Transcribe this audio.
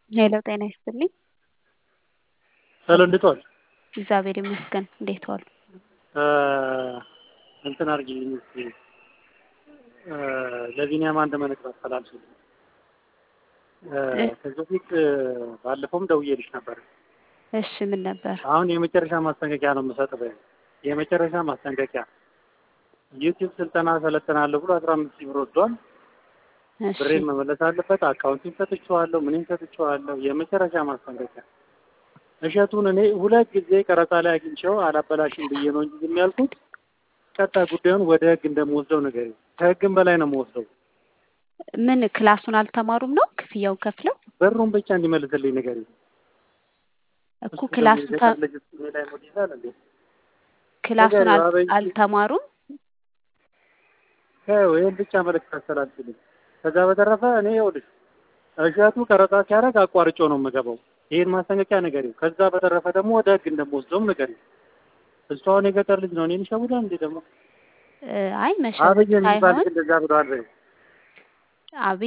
ሄሎ ጤና ይስጥልኝ። ሄሎ እንዴት ዋል? እግዚአብሔር ይመስገን። እንዴት ዋሉ? እንትን አድርጊልኝ እስኪ ለቢኒያም አንድ መልዕክት አስተላልፊልኝ። ከዚህ በፊት ባለፈውም ደውዬልሽ ነበር። እሺ ምን ነበር? አሁን የመጨረሻ ማስጠንቀቂያ ነው የምሰጥ። የመጨረሻ ማስጠንቀቂያ ዩቲዩብ ስልጠና ሰለጥናለሁ ብሎ አስራ አምስት ሺህ ብር ወስዷል። እሺ ብሬን መመለስ አለበት። አካውንቲን ሰጥቼዋለሁ፣ ምንም ሰጥቼዋለሁ። የመጨረሻ ማስጠንቀቂያ እሸቱን እኔ ሁለት ጊዜ ቀረጻ ላይ አግኝቼው አላበላሽም ብዬ ነው እንጂ ዝም ያልኩት። ቀጣይ ጉዳዩን ወደ ህግ እንደምወስደው ነገር ከህግም በላይ ነው የምወስደው። ምን ክላሱን አልተማሩም ነው ክፍያውን ከፍለው ብሩን ብቻ እንዲመልስልኝ ነገር እኮ ክላሱን ተ- ላይ ሞድ ይላል እንዴ? ክላሱን አል- አበይ- አልተማሩም። ይኸው ይህን ብቻ መልዕክት አስተላልፊልኝ። ከዛ በተረፈ እኔ ይኸውልሽ እሸቱ ቀረጻ ሲያደርግ አቋርጬው ነው የምገባው። ይህን ማስጠንቀቂያ ንገሪው። ከዛ በተረፈ ደግሞ ወደ ህግ እንደምወስደውም ንገሪው። እሱ አሁን የገጠር ልጅ ነው። እኔን ይሸውዳል እንዴ ደግሞ? እ፣ አይ መሸወድ አብይ የሚባል ሳይሆን ልጅ እንደዛ ብለዋል። በይው። አብይ